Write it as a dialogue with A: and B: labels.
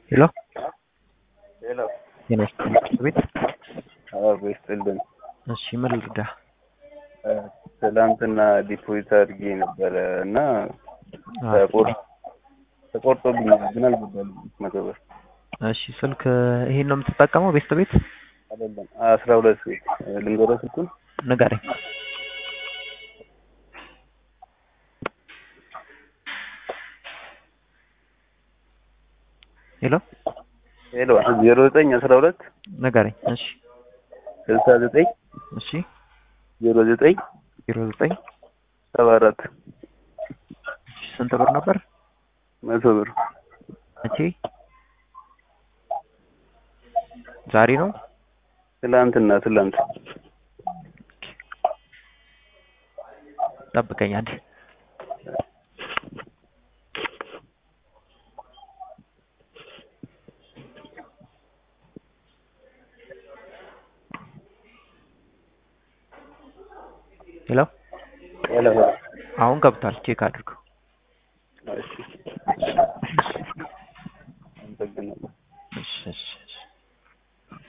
A: ሄሎ
B: ሄሎ
A: ጤና ይስጥልኝ ቤት
B: አዎ ይስጥልን።
A: እሺ ምን ልርዳህ?
B: ትላንትና ዲፖዚት አድርጌ ነበረ እና
A: አዎ።
B: ተቆር- ተቆርጦብኛል ግን አልገባልኝም መቶ ብር
A: እሺ ስልክ ይሄን ነው የምትጠቀመው? ቤስት ቤት
B: አይደለም አስራ ሁለት ቤት ልንገረው ስልኩን
A: ንገረኝ። ሄሎ
B: ሄሎ ዜሮ ዘጠኝ አስራ ሁለት
A: ንገረኝ። እሺ
B: ስልሳ ዘጠኝ
A: እሺ
B: ዜሮ ዘጠኝ
A: ዜሮ ዘጠኝ
B: ሰባ አራት
A: እሺ ስንት ብር ነበር?
B: መቶ ብር
A: መቼ? ዛሬ ነው?
B: ትላንትና ትላንት
A: ጠብቀኝ አንዴ። ሄሎ
B: ሄሎ
A: አሁን ገብቷል። ቼክ አድርገው።
B: እሺ አመሰግናለሁ
A: እሺ እሺ እሺ